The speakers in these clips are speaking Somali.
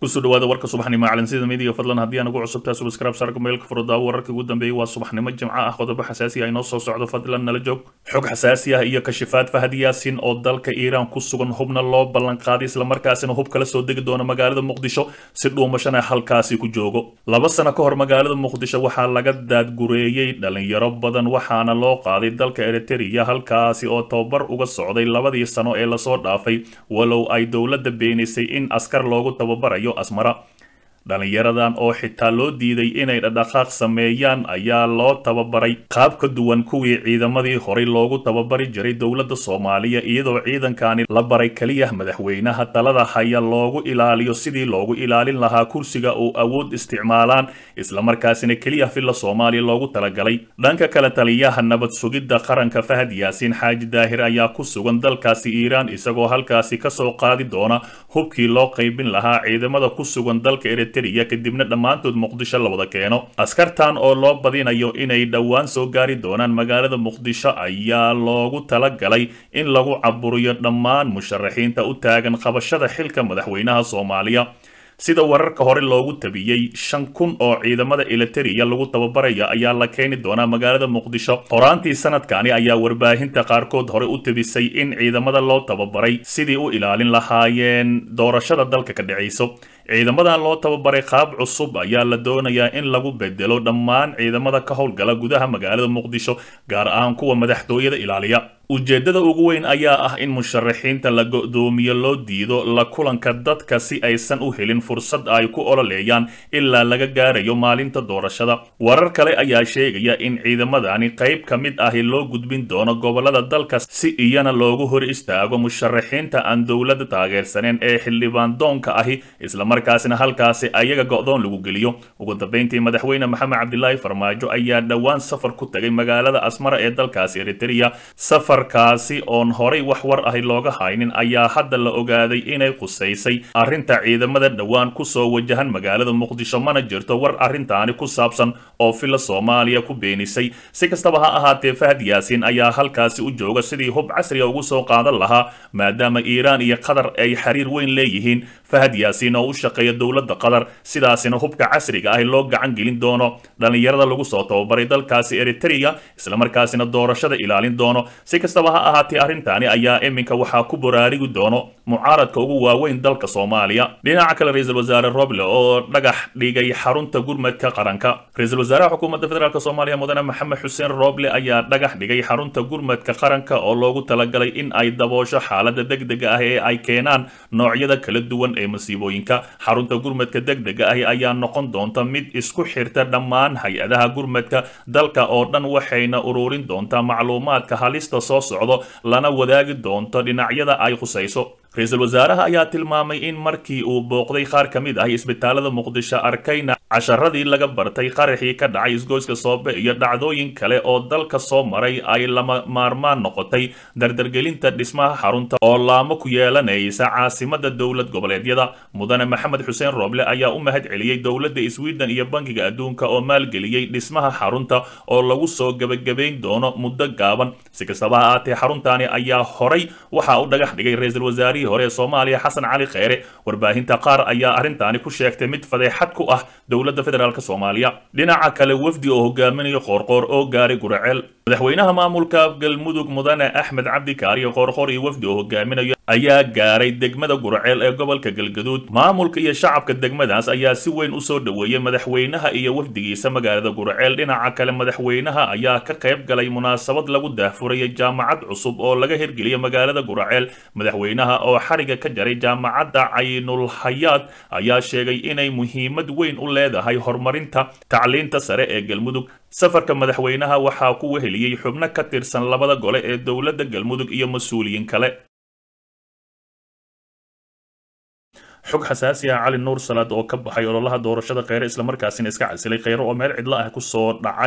kusoo dhawaada warka subaxnimo calansida midiga fadlan haddii aan ugu cusubtaa subscribe sarka meelka furdaawo wararka ugu dambeeyay waa subaxnimo jimco ah qodobo xasaasi ah inoo soo socdo fadlan nala joog xog xasaasi ah iyo kashifaad fahad yaasin oo dalka iiraan ku sugan hubna loo ballan qaaday islamarkaasina hub kala soo degi doona magaalada muqdisho si dhuumashana halkaasi ku joogo laba sano ka hor magaalada muqdisho waxaa laga daadgureeyey dhalinyaro badan waxaana loo qaaday dalka eritrea halkaasi oo tababar uga socday labadii sano ee lasoo dhaafay walow ay dowladda beenisay in askar loogu tababarayo asmara dhalinyaradan oo xitaa loo diiday inay dhadhaqaaq sameeyaan ayaa loo tababaray qaab ka duwan kuwii ciidamadii horey loogu tababari jiray dowladda soomaaliya iyadoo ciidankani la baray keliya madaxweynaha talada haya loogu ilaaliyo sidii loogu ilaalin lahaa kursiga uu awood isticmaalaan islamarkaasina keliya filla soomaaliya loogu talagalay dhanka kale taliyaha nabad sugidda qaranka fahad yaasiin xaaji daahir ayaa ku sugan dalkaasi iiraan isagoo halkaasi kasoo qaadi doona hubkii loo qaybin lahaa ciidamada ku sugan dalka kadibna dhammaantood muqdisho la wada keeno askartan oo loo badinayo inay dhowaan soo gaari doonaan magaalada muqdisho ayaa loogu talagalay in lagu caburiyo dhammaan musharaxiinta u taagan qabashada xilka madaxweynaha soomaaliya sida wararka hore loogu tabiyey shan kun oo ciidamada eliteria lagu tababaraya ayaa la keeni doonaa magaalada muqdisho horaantii sanadkani ayaa warbaahinta qaarkood hore u tabisay in ciidamada loo tababaray sidii u ilaalin lahaayeen doorashada dalka ka dhacayso ciidamadan loo tababaray qaab cusub ayaa la doonayaa in lagu bedelo dhammaan ciidamada ka howlgala gudaha magaalada muqdisho gaar ahaan kuwa madaxtooyada ilaaliya ujeeddada ugu weyn ayaa ah in musharaxiinta la go-doomiyo loo diido la kulanka dadka si aysan u helin fursad ay ku ololeeyaan ilaa laga gaarayo maalinta doorashada warar kale ayaa sheegaya in ciidamadani qayb ka mid ahi loo gudbin doono gobolada dalka si iyana loogu hor istaago musharaxiinta aan dowladda taageersaneen ee xildhibaan doonka ahi islamarkaasina halkaasi ayaga go-doon lagu geliyo ugu dambeyntii madaxweyne maxamed cabdilaahi farmaajo ayaa dhowaan safar ku tagay magaalada asmara ee dalkaasi eritrea safarkaasi oon horay wax war ahi looga haynin ayaa hadda la ogaaday inay qusaysay arrinta ciidamada dhowaan kusoo wajahan magaalada muqdisho mana jirto war arrintaani ku saabsan oo filla soomaaliya ku beenisay si kastaba ha ahaatee fahad yaasiin ayaa halkaasi u jooga sidii hub casriga ugu soo qaadan lahaa maadaama iiraan iyo qatar ay xiriir weyn leeyihiin fahad yaasiin oo u shaqeeya dowladda qatar sidaasina hubka casriga ahi loo gacan gelin doono dhallinyarada lagu soo tababaray dalkaasi eritrea islamarkaasina doorashada ilaalin doono si kastaba ha ahaatee arrintaani ayaa iminka waxaa ku boraarigi doono mucaaradka ugu waaweyn dalka soomaaliya dhinaca kale ra-iisul wasaare roble oo dhagax dhigay xarunta gurmadka qaranka ra-iisul wasaaraha xukuumadda federaalk soomaaliya mudane maxamed xuseen roble ayaa dhagax dhigay xarunta gurmadka qaranka oo loogu talagalay in ay daboosho xaalada degdega ah ee ay keenaan noocyada kala duwan ee masiibooyinka xarunta gurmadka degdega ahi ayaa noqon doonta mid isku xirta dhammaan hay-adaha gurmadka dalka oo dhan waxayna ururin doontaa macluumaadka halista soo socdo lana wadaagi doonto dhinacyada ay khusayso ra-iisul wasaaraha ayaa tilmaamay in markii uu booqday qaar ka mid ah isbitaalada muqdisho arkayna casharadii laga bartay qaraxii ka dhacay isgoyska soobe iyo dhacdooyin kale oo dalka soo maray ay lama maarmaan noqotay dardargelinta dhismaha xarunta oo laamo ku yeelanaysa caasimada dowlad goboleedyada mudane maxamed xuseen rooble ayaa u mahad celiyey dowladda sweden iyo bankiga adduunka oo maalgeliyey dhismaha xarunta oo lagu soo gebagabayn doono muddo gaaban si kastaba ha aatee xaruntaani ayaa horay waxaa u dhagax dhigay ra-iisul wasaarihii hore ee soomaaliya xasan cali kheyre warbaahinta qaar ayaa arrintaani ku sheegtay mid fadeexad ku ah dowladda federaalk soomaaliya dhinaca kale wafdi oo hogaaminayo qoorqoor oo gaaray guraceel madaxweynaha maamulka galmudug mudane axmed cabdi kaariyo qoorqoor iyo wafdi oo hogaaminayo ayaa gaaray degmada guraceel ee gobolka galgaduud maamulka iyo shacabka degmadaas ayaa si weyn usoo dhoweeyey madaxweynaha iyo wafdigiisa magaalada guraceel dhinaca kale madaxweynaha ayaa ka qayb galay munaasabad lagu daahfurayay jaamacad cusub oo laga hirgeliyay magaalada guraceel madaxweynaha oo xariga ka jaray jaamacadda caynulhayaad ayaa sheegay inay muhiimad weyn u leedahay horumarinta tacliinta sare ee galmudug safarka madaxweynaha waxaa ku weheliyey xubno ka tirsan labada gole ee dowladda galmudug iyo mas-uuliyiin kale xog xasaasi ah cali nuur salaad oo ka baxay ololaha doorashada kheyre islamarkaasina iska casilay kheyre oo meel cidlo ah kusoo dhacay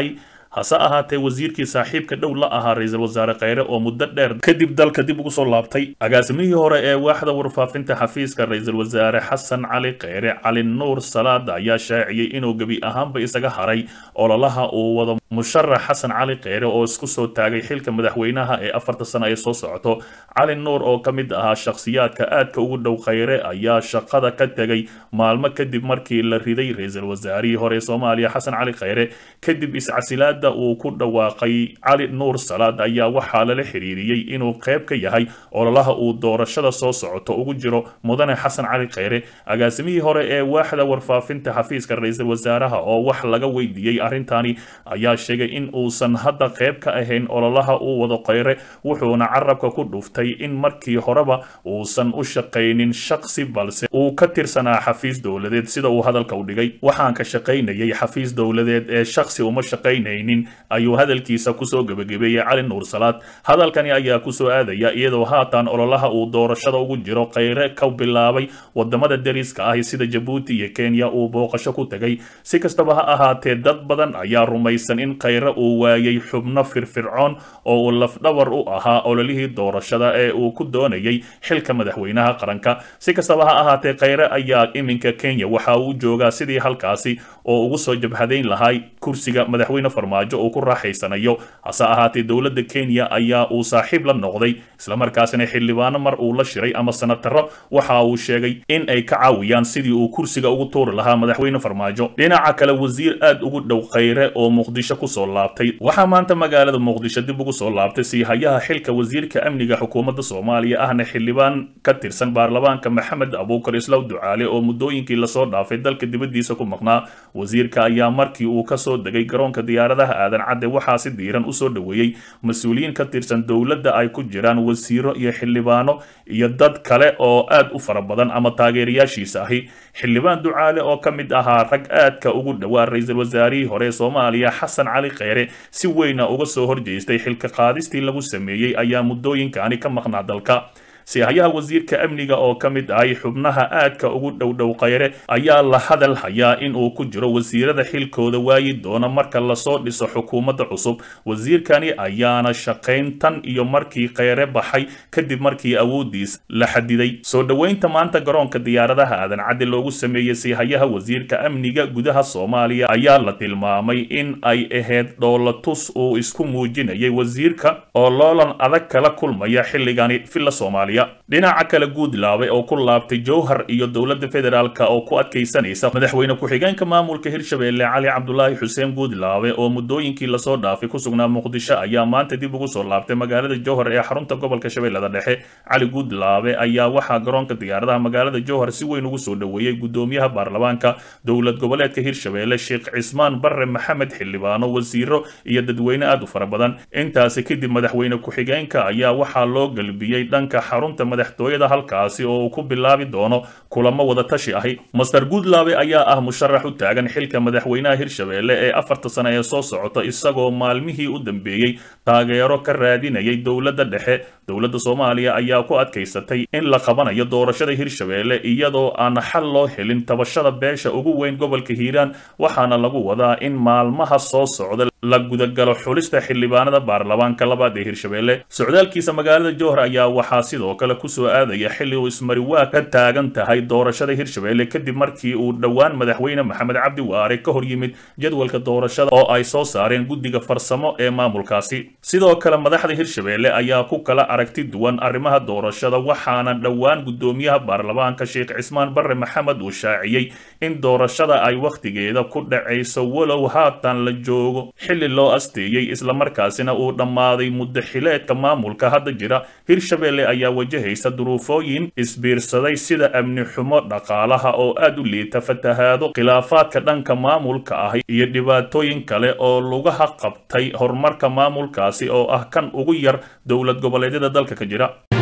hase ahaatee wasiirkii saaxiibka dhow la ahaa ra-iisul wasaare kheyre oo muddo dheer kadib dalka dib ugu soo laabtay agaasimihii hore ee waaxda warfaafinta xafiiska ra-iisul wasaare xasan cali kheyre cali nuur salaada ayaa shaaciyey inuu gebi ahaanba isaga haray ololaha uu wado musharax xasan cali kheyre oo isku soo taagay xilka madaxweynaha ee afarta sano ay soo socoto cali nuur oo ka mid ahaa shakhsiyaadka aadka ugu dhow kheyre ayaa shaqada ka tegay maalmo kadib markii la riday ra-iisul wasaarihii hore ee soomaaliya xasan cali kheyre kadib iscasilaada uu ku dhawaaqay cali nuur salaad ayaa waxaa lala xiriiriyey inuu qayb ka yahay ololaha uu doorashada soo socoto ugu jiro mudane xasan cali kheyre agaasimihii hore ee waaxda warfaafinta xafiiska ra-iisul wasaaraha oo wax laga weydiiyey arrintani ayaa sheegay in uusan hadda qayb ka ahayn ololaha uu wado kheyre wuxuuna carabka ku dhuftay in markii horeba uusan u shaqaynin shaqsi balse uu ka tirsanaa xafiis dowladeed sida uu hadalka u dhigay waxaan ka shaqaynayay xafiis dowladeed ee shaksi uma shaqaynaynin ayuu hadalkiisa kusoo gebagabeeyey cali nuur salaad hadalkani ayaa kusoo aadaya iyadoo haatan ololaha uu doorashada ugu jiro kheyre ka bilaabay wadamada dariska ah sida jabuuti iyo kenya uu booqasho ku tegay si kastaba ha ahaatee dad badan ayaa rumaysan in kheyre uu waayay xubno firfircoon oo uu lafdhabar u ahaa ololihii doorashada ee uu ku doonayay xilka madaxweynaha qaranka si kastaba ha ahaatee kheyre ayaa iminka kenya waxa uu joogaa sidii halkaasi oo ugu soo jabhadayn lahay kursiga madaxweyne farmaajo uu ku raaxaysanayo hase ahaatee dowladda kenya ayaa uu saaxiib la noqday islamarkaasina xildhibaano mar uu la shiray ama sanataro waxa uu sheegay in ay ka caawiyaan sidii uu kursiga ugu tuuri lahaa madaxweyne farmaajo dhinaca kale wasiir aad ugu dhow kheyre oo muqdisho kusoo laabtay waxaa maanta magaalada muqdisho dib ugu soo laabtay siihayaha xilka wasiirka amniga xukuumadda soomaaliya ahna xildhibaan ka tirsan baarlamaanka maxamed abuukar islaw ducaale oo muddooyinkii lasoo dhaafay dalka dibaddiisa ku maqnaa wasiirka ayaa markii uu kasoo degay garoonka diyaaradaha aadan cadde waxaa si diiran usoo dhoweeyey mas-uuliyiin ka tirsan dowladda ay ku jiraan wasiiro iyo xildhibaano iyo dad kale oo aad u fara badan ama taageerayaashiisa ahi xildhibaan ducaale oo ka mid ahaa rag aadka ugu dhowaa ra-iisul wasaarihii hore ee soomaaliya xasan cali kheyre si weyna uga soo horjeestay xilka qaadistii lagu sameeyey ayaa muddooyinkani ka maqnaa dalka sihayaha wasiirka amniga oo ka mid ahay xubnaha aadka ugu dhowdhow kheyre ayaa la hadal hayaa in uu ku jiro wasiirada xilkooda waayi doona marka lasoo dhiso xukuumadda cusub wasiirkani ayaana shaqayn tan iyo markii kheyre baxay kadib markii awoodiis la xadiday soo dhoweynta maanta garoonka diyaaradaha aadan caddi loogu sameeyey sihayaha wasiirka amniga gudaha soomaaliya ayaa la tilmaamay in ay ahayd dhoolatus uu isku muujinayay wasiirka oo loolan adag kala kulmaya xilligani villa soomaaliya dhinaca kale guudlaabe oo ku laabtay jowhar iyo dowladda federaalk oo ku adkaysanaysa madaxweyne ku-xigeenka maamulka hirshabeelle cali cabdulaahi xuseen guudlaabe oo muddooyinkii lasoo dhaafay ku sugnaa muqdisho ayaa maanta dib ugu soo laabtay magaalada jowhar ee xarunta gobolka shabeellada dhexe cali guudlaabe ayaa waxaa garoonka diyaaradaha magaalada jowhar si weyn ugu soo dhoweeyey gudoomiyaha baarlamaanka dowlad goboleedka hirshabeelle sheekh cismaan barre maxamed xildhibaano wasiiro iyo dadweyne aad u fara badan intaasi kadib madaxweyne ku-xigeenka ayaa waxaa loo galbiyey dhanka xarunta madaxtooyada halkaasi oo uu ku bilaabi doono kulamo wada tashi ahi master guudlaabe ayaa ah musharax u taagan xilka madaxweynaha hirshabeelle ee afarta sano ee soo socota isagoo maalmihii u dambeeyey taageero ka raadinayay dowladda dhexe dowladda soomaaliya ayaa ku adkaysatay in la qabanayo doorashada hirshabeelle iyadoo aan xal loo helin tabashada beesha ugu weyn gobolka hiiraan waxaana lagu wadaa in maalmaha soo socda la gudagalo xulista xildhibaanada baarlamaanka labaad ee hirshabeelle socdaalkiisa magaalada jowhar ayaa waxaa sidoo kale kusoo aadaya xilli uu ismariwaa ka taagan tahay doorashada hirshabeelle kadib markii uu dhowaan madaxweyne maxamed cabdi waare ka hor yimid jadwalka doorashada oo ay soo saareen guddiga farsamo ee maamulkaasi sidoo kale madaxda hirshabeelle ayaa ku kala aragti duwan arrimaha doorashada waxaana dhowaan gudoomiyaha baarlamaanka sheekh cismaan barre maxamed uu shaaciyey in doorashada ay wakhtigeeda ku dhacayso walow haatan la joogo xilli loo asteeyey islamarkaasina uu dhammaaday muddo xileedka maamulka hadda jira hirshabeelle ayaa wajahaysa duruufooyin isbiirsaday sida amni xumo dhaqaalaha oo aad u liita fatahaado khilaafaadka dhanka maamulka ah iyo dhibaatooyin kale oo lugaha qabtay horumarka maamulkaasi oo ah kan ugu yar dowlad goboleedyada dalka ka jira